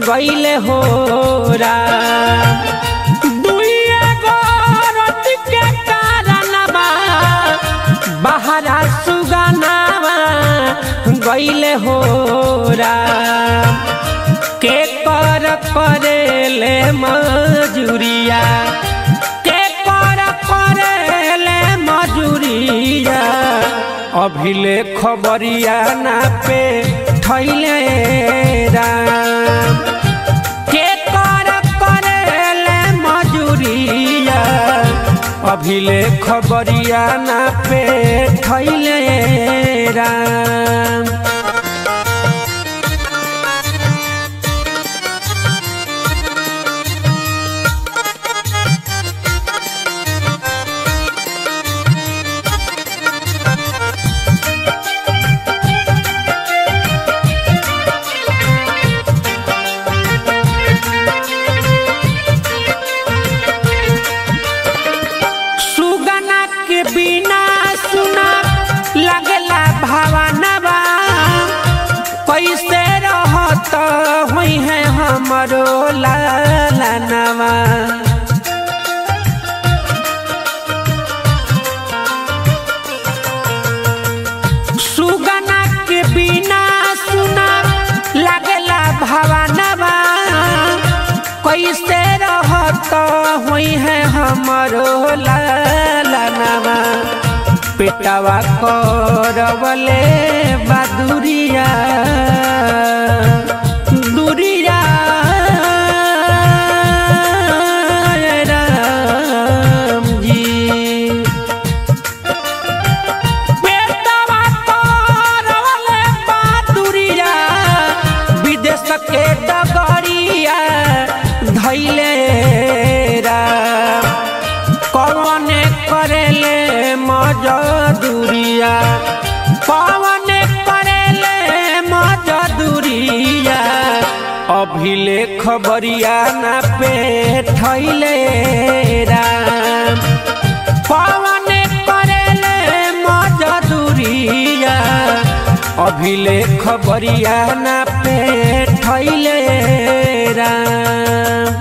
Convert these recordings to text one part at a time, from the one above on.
गईले हो दुइए गो रति के कारणवा बहरा सुगनावा गईले हो के कर करेले मजूरिया के कर करेले मजूरिया अभिले खबरिया ना पे थैले राम के कर करेले मजूरिया अभिले खबरिया ना पे थैले राम सुगना के बिना सुना लगला भावनवा कैसे रहत हुई है हमरो लालनवा सुगना के बिना सुना लगला भावनवा कैसे रहत हुई है हमरो लालनवा पेटवा करवले बदुरिया दुरिया राम जी पेटवा करवले बदुरिया विदेश के डगरिया धैले राम कौन करेले मजदूरिया कौन करेले मजदूरिया अभिले खबरिया ना पे थैले राम कौन करेले मजदूरिया अभिले खबरिया ना पे थैले राम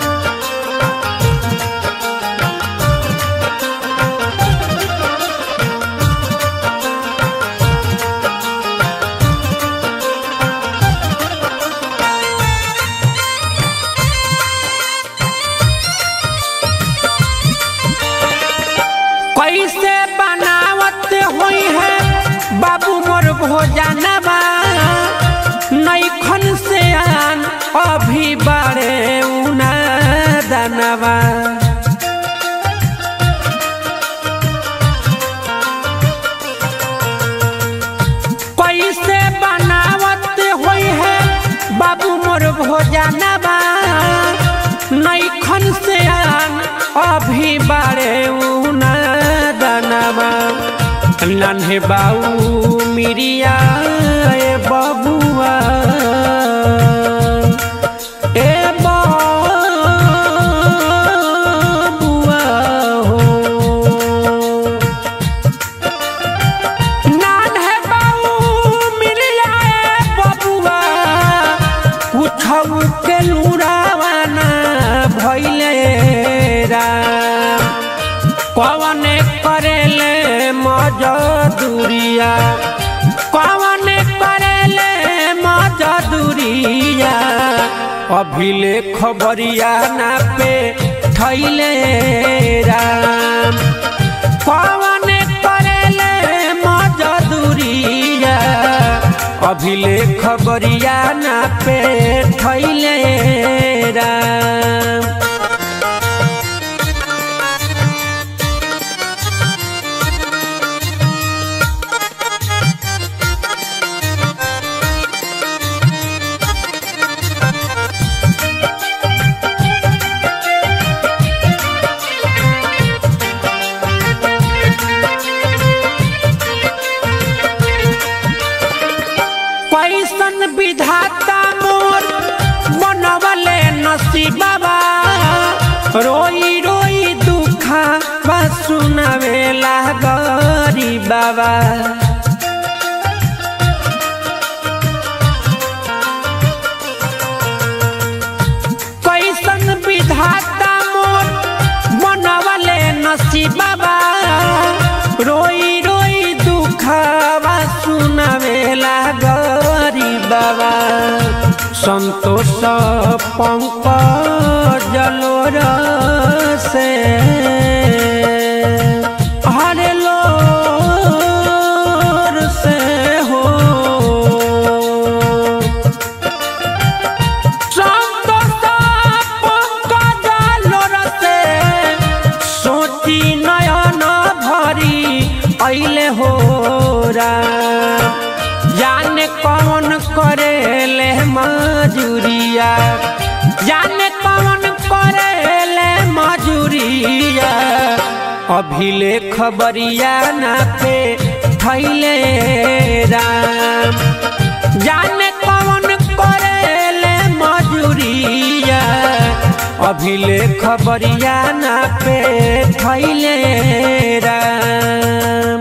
कैसे बनावत हुई है बाबू मोर भोजनवा नैखन से आन अभी बारे उना दनवा कैसे बनावत हुई है बाबू मोर भोजनवा नैखन से आन अभी बारे उना दनवा नन्हे बाऊ मिरिया ए बबुआ ए बबुआ हो नन्हे बाऊ मिरिया ए बबुआ कुछऊ के लुरावाना भैले राम कौन करेले मजदूरिया कौन करेले मजदूरिया अभिले खबरिया ना पे थैले राम कौन करेले मजदूरिया अभिले खबरिया ना पे थैले राम कैसन विधाता मोर बनवले नसीबा रोई रोई दुखा बा सुनावेला गरी बाबा पंकज लोर से हरे लोर से हो संतोष पंकज लोर से सोची नयन भरी अइले हो राम जाने कौन करेले मजूरिया जाने कौन करेले मजूरिया अभिले खबरिया ना पे थैले राम जाने कौन करेले मजूरिया अभिले खबरिया ना पे थैले राम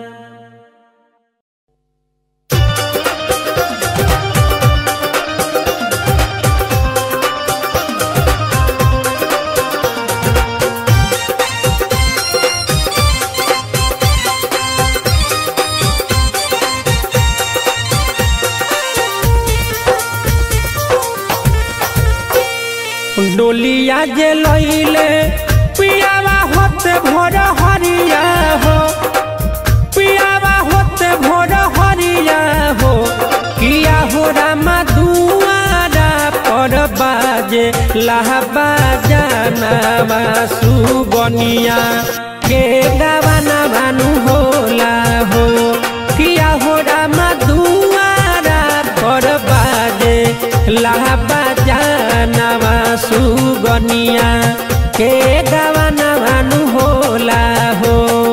डोलिया जे लइले पियावा होते भोर हरिया हो पियावा होते भोर हरिया हो किया हो रामा दुआरा पर बाजे लहबा जाना सुबनिया के गावाना भानु होला हो किया हो रामा दुआरा पर बाजे लहबा जाना सुगनिया के गावाना भानु होला हो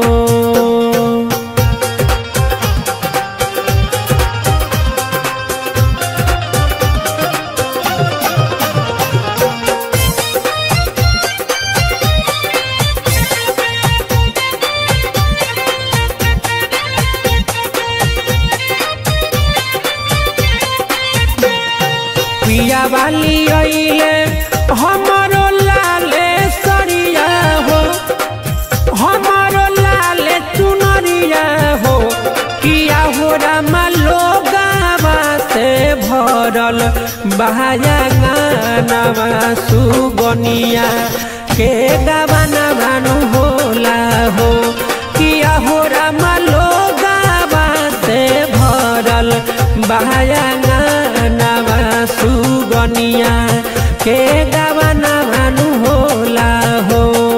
पिया वाली अइले हमरो लाले सरिया हो हमरो लाले चुनरिया हो किया हो रामा लोगावा से भरल बहाया गानावा सुगनिया के गावाना भानु होला हो किया हो रामा लोगावा से भरल बहाया गानावा सुगनिया के गावाना भानु होला हो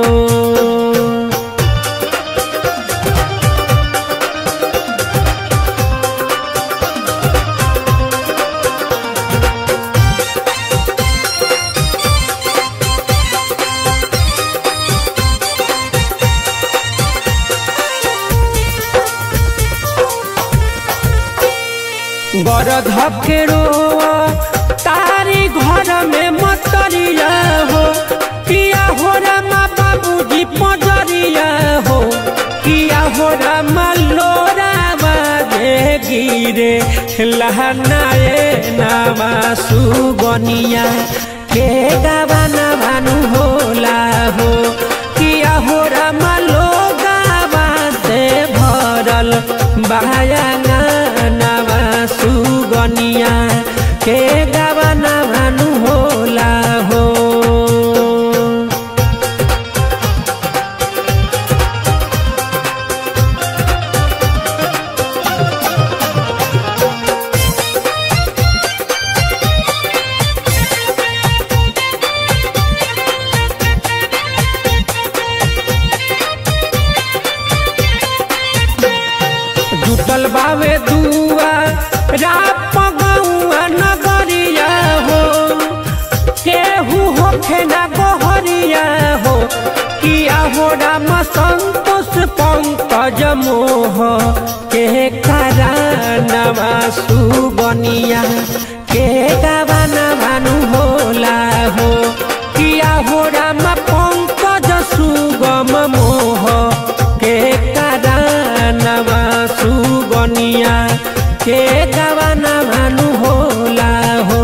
गरध के रोआ तारी घर में मतरिया हो किया हो रामा बाबूजी पजरिया हो किया हो रामा लोरा बाजे गिरे लहनाए नामा सुगनिया के गावाना भानु होला हो किया हो रामा लोगावा से भरल बहाया नामा सुगनिया के गावाना भानु होला हो जुटल बावे दुआ राप गौआ नगरिया हो केहू होखे ना गोहरिया हो किया हो राम संतोष पंकज मोह के करानवा सुगनिया के गावाना भानु होला हो किया हो राम पंकज सुगम मोह के करानवा सुगनिया के गावाना भानु होला हो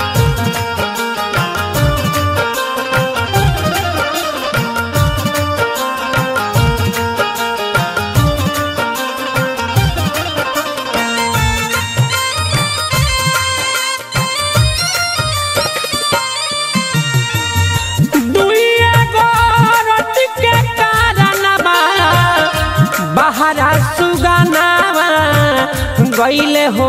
Thank बहरा सुगानावा गईले हो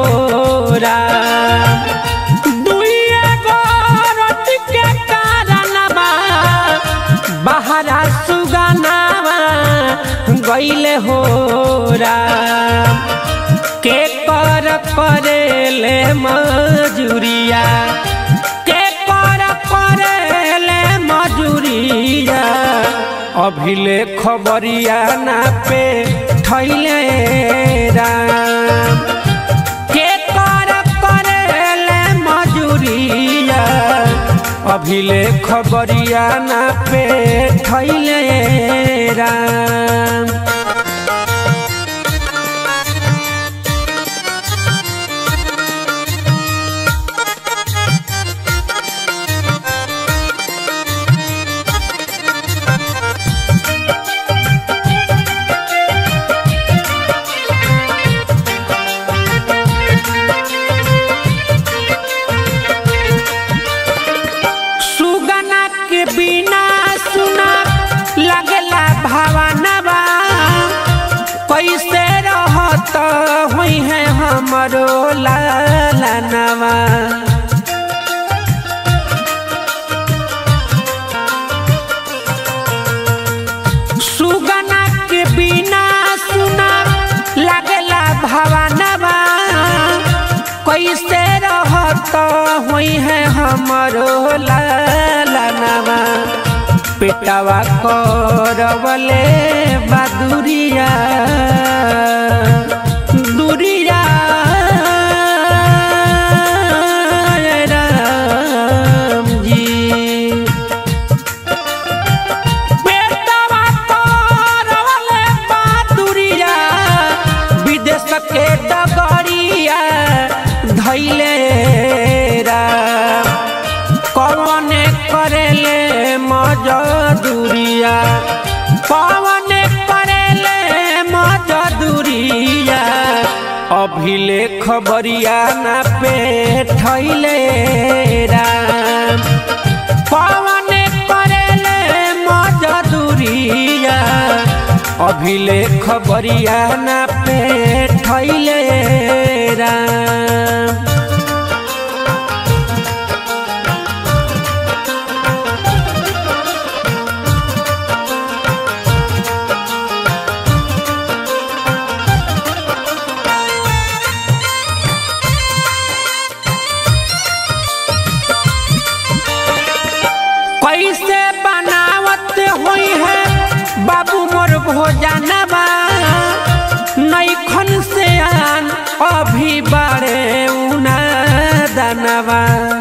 के कारणवा बहरा सुगानावा गईले हो के कर करेले मजूरिया के कर करेले मजूरिया अभिले खबरिया ना पे थैले राम के कर करेले मजूरिया अभिले खबरिया ना पे थैले राम सुगना के बिना सुना लगला भावनवा कैसे रहत हुई है हमरो लालनवा सुगना के बिना सुना लगला भावनवा कैसे रहत हुई है हमरो लालनवा पेटवा करवले बदुरिया दुरिया राम जी पेटवा करवले बदुरिया विदेश के डगरिया धैले राम कौन करेले मजदूरिया कौन करेले मजदूरिया अभिले खबरिया ना पे थैले राम कौन करेले मजदूरिया अभिले खबरिया ना पे थैले राम कैसे बनावत हुई है बाबू मोर भोजनवा नैखन से आन अभी बड़े उना दनवा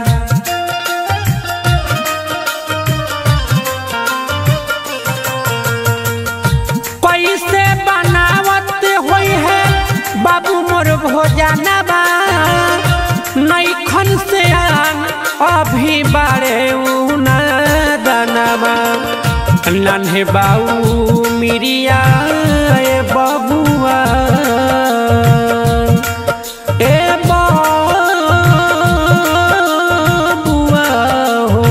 कैसे बनावत हुई है बाबू मोर भोजनवा नैखन से आन अभी बड़े उना दनवा नन्हे बाऊ मिरिया ए बबुआ ए बबुआ हो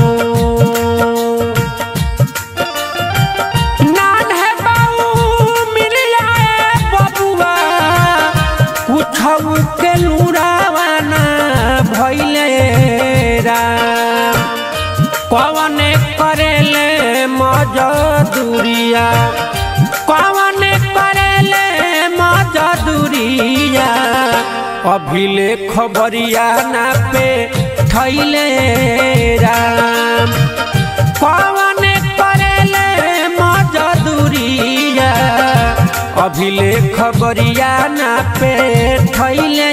नन्हे बाऊ मिरिया ए बबुआ उठऊ के लुरावाना भैले राम कौन करेले मजदूरिया कौन करेले मजदूरिया अभिले खबरिया ना पे थैले राम कौन करेले मजदूरिया अभिले खबरिया ना पे थैले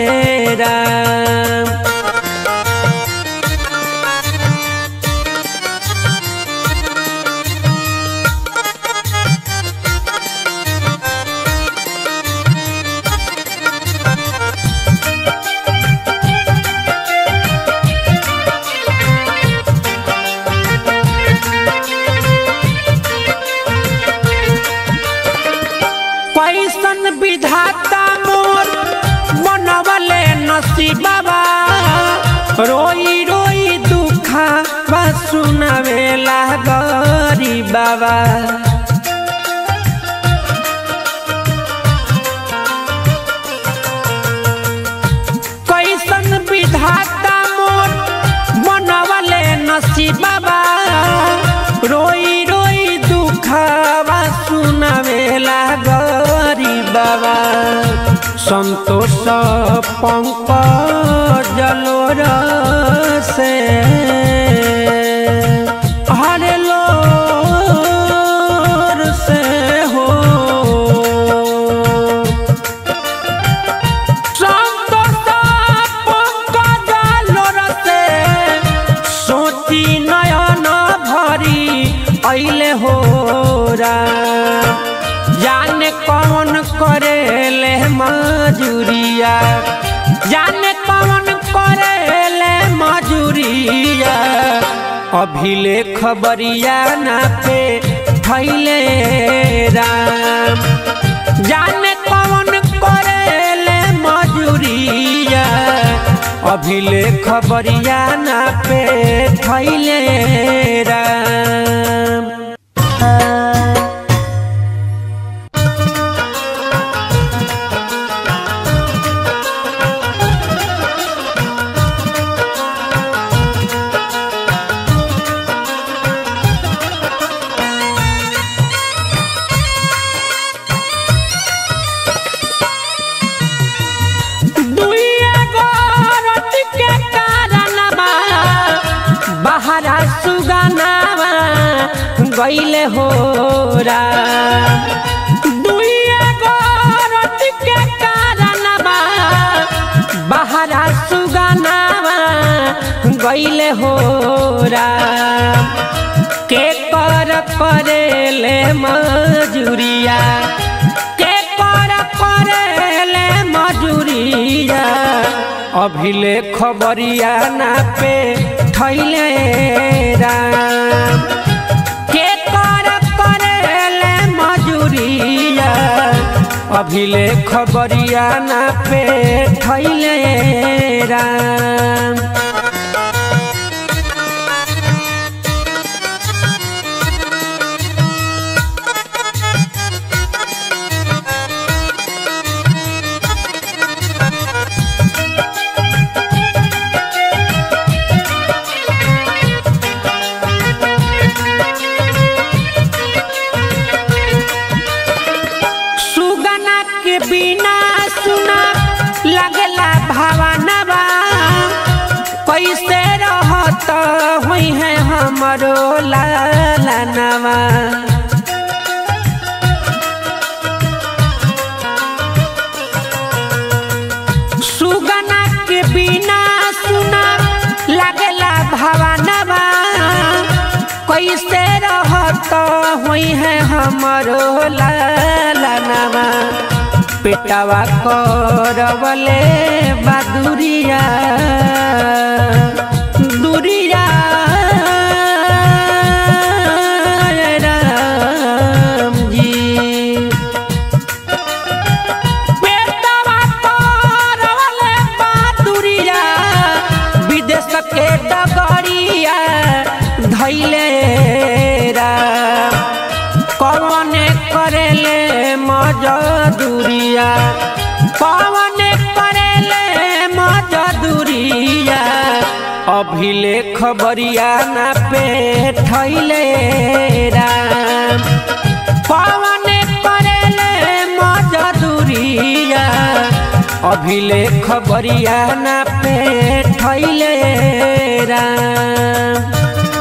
राम कैसन विधाता मोर बनवले नसीबा रोई रोई दुखा बा सुनावेला गरी बाबा संतोष पंकज जलोर से हरे लोर से हो संतोष पंकज जलोर से सोची नयन भरी अइले हो राम जाने कौन करेले मजूरिया जाने कौन करेले मजूरिया अभिले खबरिया ना पे थैले राम जाने कौन करेले मजूरिया अभिले खबरिया ना पे थैले राम दुइया गोरत के कारणवा बहरा सुगनावा गइले हो दुइया गोरत के कारणवा बहरा सुगनावा गइले हो के कर करेले मजूरिया के कर करेले मजूरिया अभिले खबरिया ना पे थैले राम के कर करेले मजूरिया अभिले खबरिया ना पे थैले राम सुगना के बिना सुना लगला भावनवा कैसे रहत हुई है हमरो लालनवा सुगना के बिना सुना लगला भावनवा कैसे रहत हुई है हमरो लालनवा पेटवा करवले बदुरिया दुरिया राम जी पेटवा करवले बदुरिया विदेश के डगरिया धैले राम कौन करेले मजदूरिया कौन करेले मजदूरिया अभिले खबरिया ना पे थैले राम कौन करेले मजदूरिया अभिले खबरिया ना पे थैले राम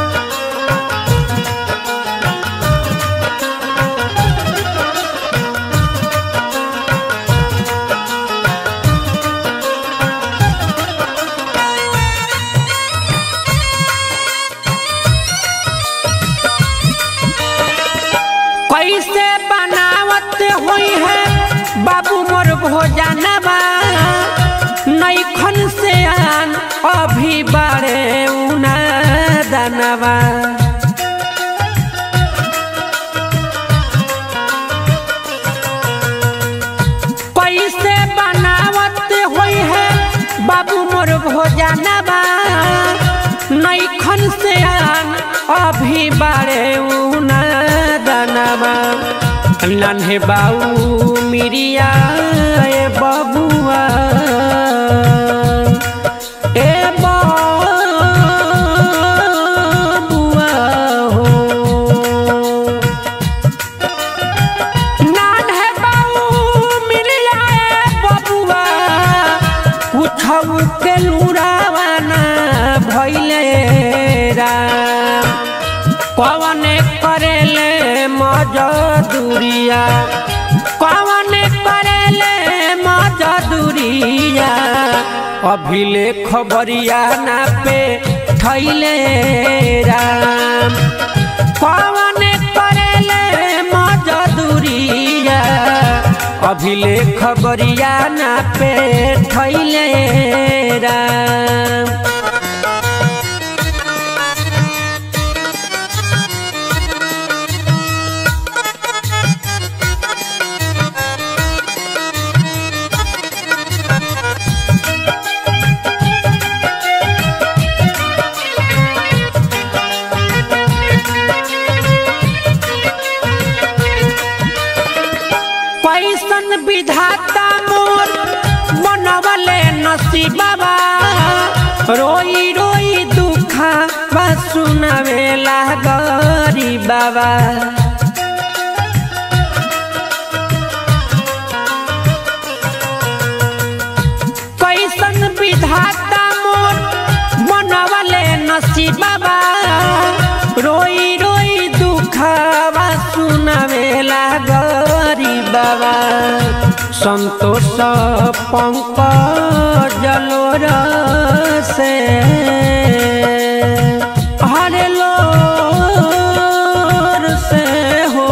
कैसे बनावत हुई है बाबू मोर भोजनवा नैखन से आन अभी बारे उना दनवा कैसे बनावत हुई है बाबू मोर भोजनवा नैखन से आन अभी बारे उना दनवा नन्हे बाऊ मिरिया ए बबुआ ए बबुआ हो नान है बाऊ मिरिया ए बबुआ मजदूरिया कौन करेले मजदूरिया अभिले खबरिया ना पे थैले राम कौन करेले मजदूरिया अभिले खबरिया ना पे थैले राम कैसन विधाता मोर बनवले नसीबा रोई रोई दुखा बा सुनावेला गरी बाबा कैसन विधाता मोर बनवले नसीबा रोई रोई दुखवा सुनावेला गरी बाबा संतोष पंकज जलोर से हरे लोर से हो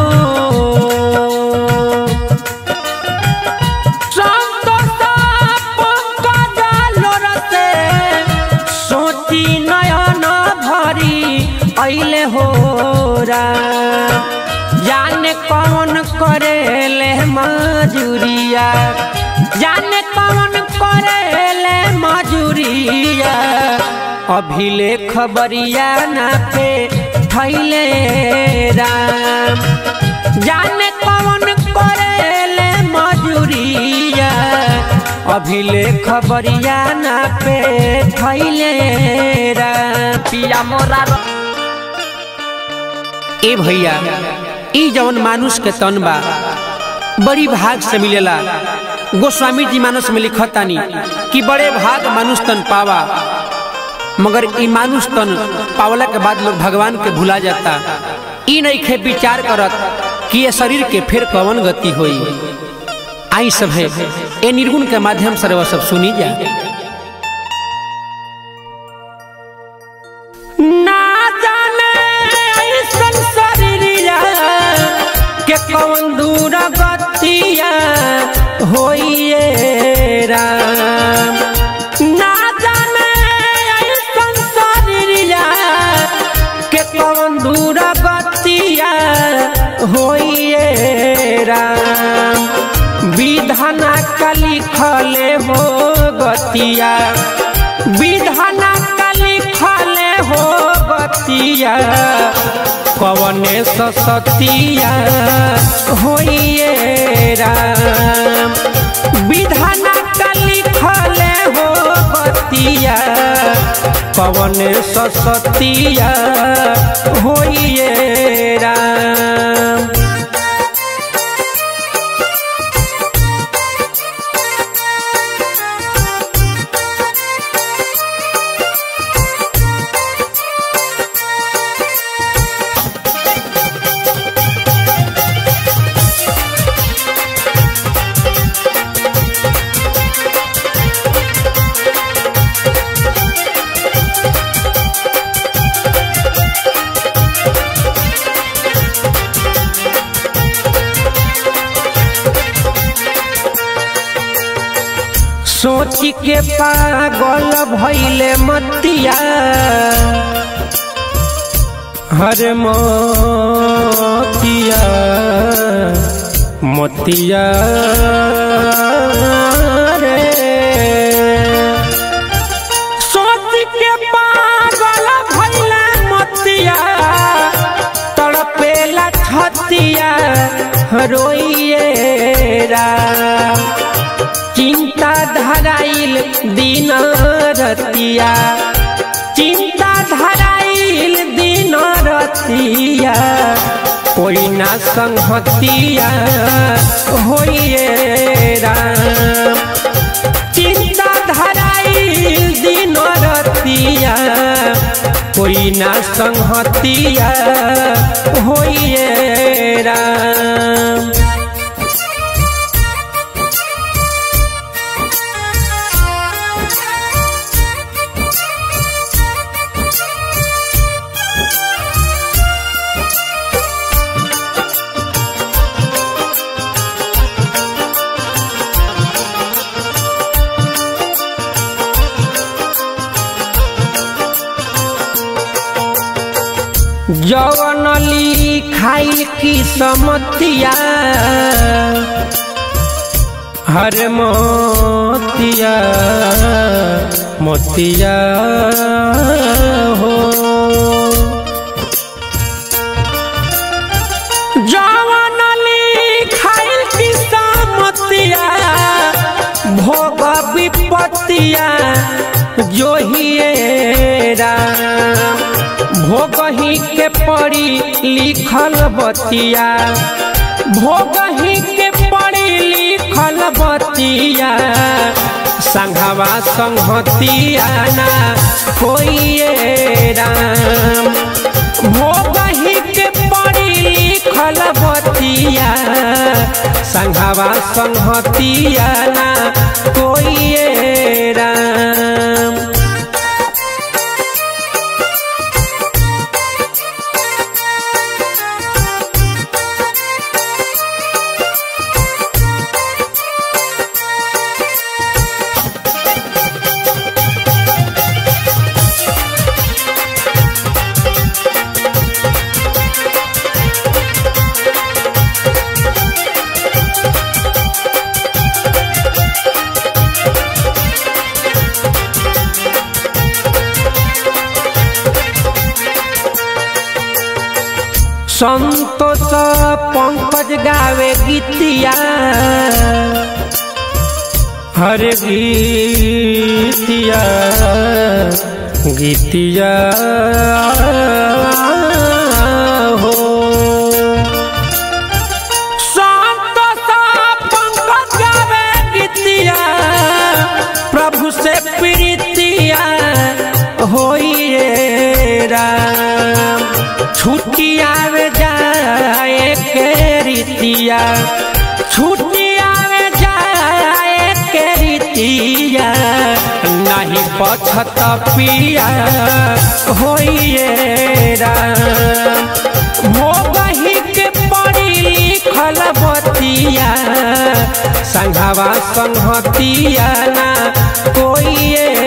संतोष पंकज जलोर से सोची नयन भरी अइले हो राम जाने कौन करेले मजूरिया जाने कौन करेले मजूरिया अभिले खबरिया ना पे थैले राम जाने कौन करेले मजूरिया अभिले खबरिया ना पे थैले राम पिया मोरा ए भैया ई जवन मानुष के तन बा बड़ी भाग से मिलेला गोस्वामी जी मानस में लिखतानी कि बड़े भाग मानुष तन पावा मगर ई मानुष तन पावला के बाद लोग भगवान के भुला जाता ई नहीं खे विचार करत कि ये शरीर के फिर कवन गति होई आई सब है ए निर्गुण के माध्यम से वह सब सुनी जा ना जाने ऐसन शरीरिया के कौन दूर गतिया होइए राम ना जाने ऐसन शरीरिया के कौन दूर गतिया होइए राम विधाना का लिखले हो गतिया विधाना का लिखले हो गतिया कवने सतिया होइए राम विधाना का लिखले हो गतिया कवने सतिया होइए राम सोच के पागल भैले मतिया हर मोतिया मोतिया रे सोच के पागल भैले मतिया तड़पेला छतिया रोइए राम चिंता धराइल दिन रतिया चिंता धराइल दिन रतिया कोई ना संहतिया होइए राम चिंता धराइल दिन रतिया कोई ना संहतिया होइए राम जवन लिखाइल की समतिया हर मोतिया मोतिया हो जवन लिखाइल की समतिया भोग विपत्तिया जो ही राम भोगही के पड़ी लिखल बतिया भोगही के पड़ी लिखल बतिया संघवा संहतिया ना कोई राम भोगही के पड़ी लिखल बतिया संघवा संहतिया ना कोई राम संतोष पंकज गावे गीतिया हर गीतिया गीतिया हो संतोष पंकज गावे गीतिया प्रभु से प्रीतिया होइए राम छुट्टिया में जाए के रीतिया छुट्टिया में जाए के रीतिया नहीं पछत पिया होइए राम भोगही के पड़ी लिखल बतिया संघवा संहतिया ना कोई